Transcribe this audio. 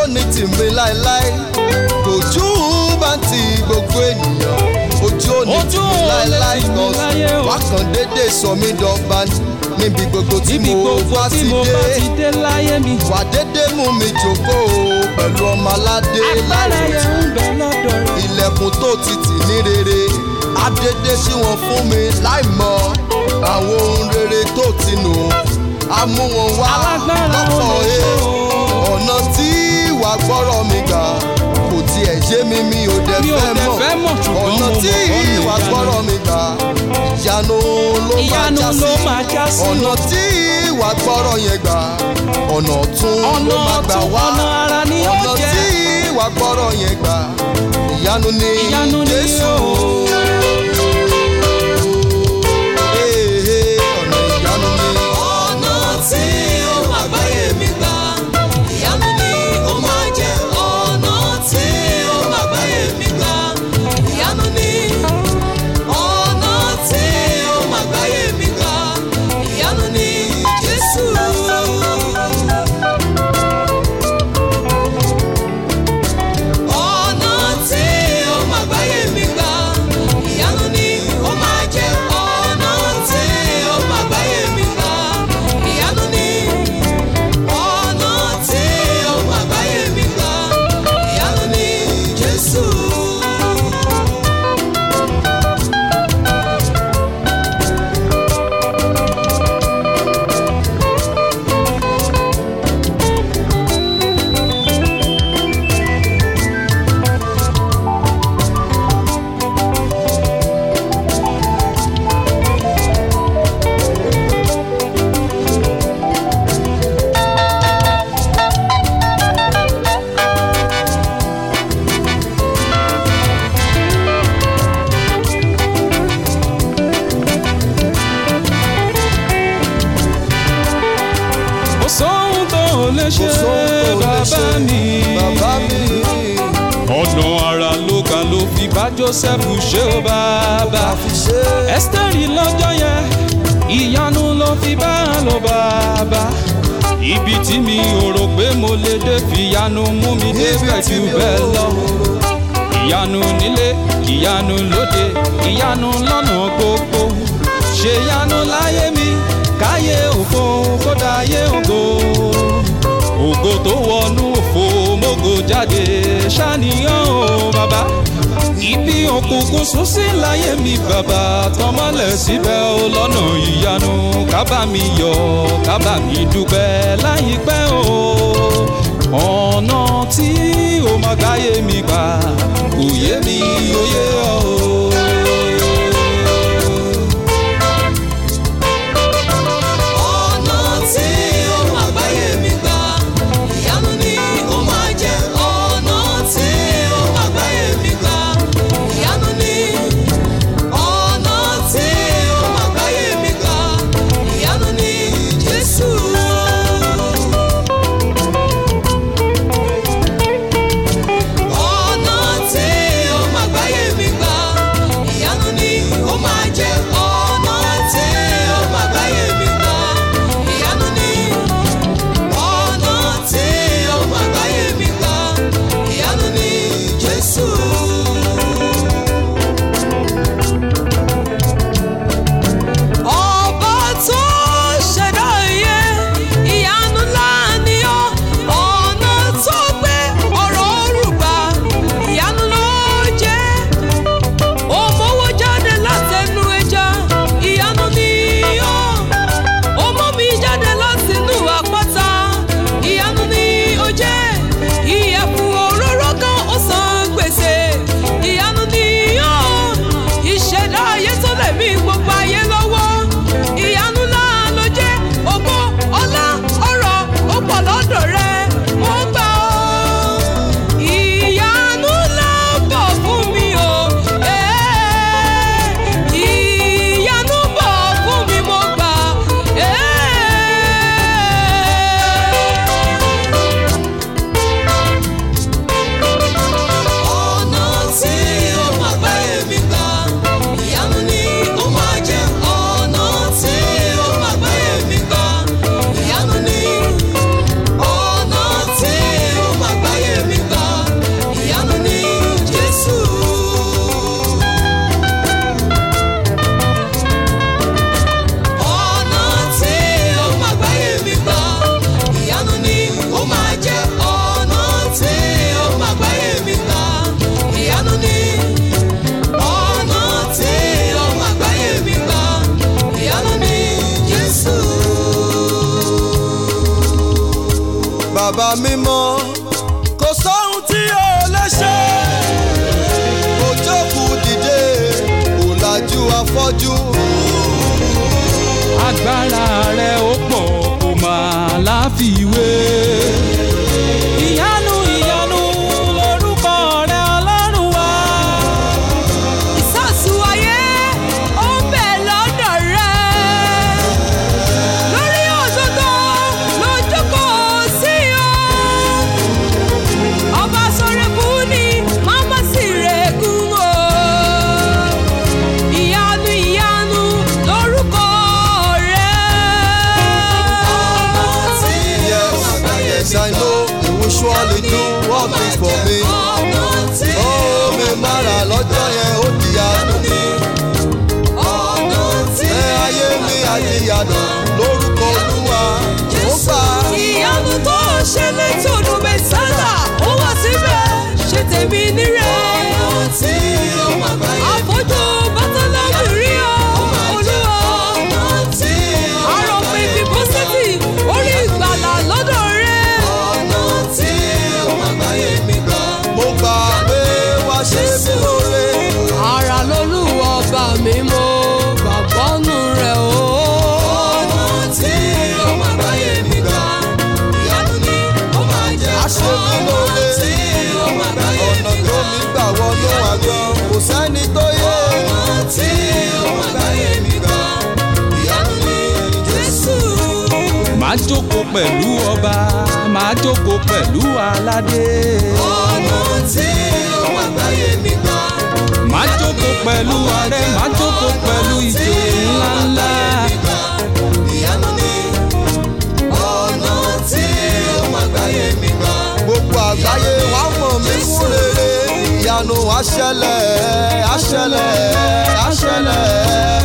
ní tìmí láéláé ojú bá ti gbogbo ènìyàn ojú ò ní Ojú tìmí ò lè láéláé tì mí kan láyé o. wákàn dédé sọ mí dọ́gba níbi gbogbo tí níbi mo gbogbo bá tí ti mo bá ti dé dé láyé mi. wà dédé mú mi jókòó pẹ̀lú ọmọ aládé agbára yẹn ń bẹ lọ́dọ̀ rẹ̀. ilẹ̀kùn tó ti tì ní rere adédé sí wọn fún mi láì mọ àwọn ohun rere tó ti nù á mú wọn wá alágbára ò lọ́pọ̀ lè ẹ̀ ṣe o. ọ̀nà tí ìwà gbọ́rọ̀ mi gbà kò tiẹ̀ yé mi mi ò dẹ̀ Mi ò fẹ́ dẹ̀ mọ̀ fẹ́ mọ̀, ṣùgbọ́n ọ̀nà mo tí mọ̀ pé ọ̀nà ìwà ìyanu. gbọ́rọ̀ mi gbà ìyanu ló máa ìyanu já ló sí máa já sí ọ̀nà o. tí ìwà gbọ́rọ̀ yẹn gbà ọ̀nà tún ló ọ̀nà máa gbà ọ̀tún wá ọ̀nà ara ni ó ọ̀nà jẹ́. tí ìwà gbọ́rọ̀ yẹn gbà ìyanu ni ìyanu ni Jésù. o. Ee, ee, ọ̀nà ìyanu ni. ọ̀nà tí ó máa gbáyé mi gbà ìyanu ni ó máa jẹ́ ọ̀nà tí ó máa gbáyé mi gbà ìyanu ni ọ̀nà tí ó máa gbáyé mi gbà ìyanu ni Jésù. ọ̀nà tí ó máa gbáyé mi gbà ìyanu ni ó máa jẹ́ ọ̀nà tí ó máa gbáyé mi gbà ìyanu ni ọ̀nà tí ó máa gbáyé mi gbà ìyanu ni Jésù. kò sóhun tó lè ṣe Kò sóhun tó lè bàbá ṣe, mi. bàbá mi. ọ̀nà ara ló kà ló fi bá Joseph ṣe ó bàbá. fi ṣe é. Ẹ́sítẹ́rì lọ́jọ́ yẹn ìyanu ló fi bá a lọ bàbá. ibi tí mi ò rò pé mo lè dé fìyanu mú mi débẹ̀ jù bẹ́ẹ̀ lọ. ìyanu nílé ìyanu lóde ìyanu lọ́nà gbogbo. ṣe ìyanu láyé mi káyé òfo kódà ayé ògo. ògo tó wọnú òfo mógo jáde ṣàníyàn o bàbá ibi òkùnkùn sún sí láyé mi bàbá tọmọlẹ̀ síbẹ̀ ó lọ́nà ìyanu kábà mi yọ̀ kábà mi dúpẹ́ láyìípẹ́ o ọ̀nà tí ó máa gáyé mi gbà kò yé mi ó yé ọ o. ọ̀nà tí ó máa gbáyé mi gbà ìyanu ni ó máa jẹ́ ọ̀nà tí ó máa gbáyé mi gbà ìyanu ni ọ̀nà tí ó máa gbáyé mi gbà ìyanu ni Jésù. ọ̀nà tí ó máa gbáyé mi gbà bàbá mímọ́ kò sóhun tí o lè ṣe kò jókòó dìde kò lajú afọ́jú agbára rẹ̀ ó pọ̀ kò máa láfiwé. ìyanu ìyanu lorúkọ rẹ̀ ọlọ́run wá. ìsàsù ayé ó ń bẹ lọ́dọ̀ rẹ̀ lórí òdodo ló jókòó sí o ọba sọ̀rẹ́kù ni màmá sì rẹ̀gùn o ìyanu ìyanu lórúkọ rẹ̀. yes i know you will surely do all things for me ó mi mára lọ́jọ́ yẹn ó di àánú ẹ ayé mi àyíyànà lórúkọ olúwa ó gbà ìyanu tó ṣe létòdù mẹ́sàlá ó wà síbẹ̀ ṣe tèmi nírẹ̀. àfojú bátálá rí ọ olúwa. àrò pé bíbọ́sẹ̀tì orí ìgbàlà lọ́dọ̀ rẹ̀. mo gbà pé wá ṣe mí lóore ara lolúwa ọba mi mo gbàgbọ́ nù rẹ̀ o. á ṣe mí lóore ọ̀nà tó mi gbà wọnú àgbọn kò sẹ́ni tó yé máa jókòó pẹ̀lú ọba máa jókòó pẹ̀lú aládé. máa jókòó pẹ̀lú ààrẹ máa jókòó pẹ̀lú ìjòyè ńláńlá. gbogbo àgbáyé wàá mọ̀ mí fún rere ìyanu àṣẹlẹ̀ àṣẹlẹ̀ àṣẹlẹ̀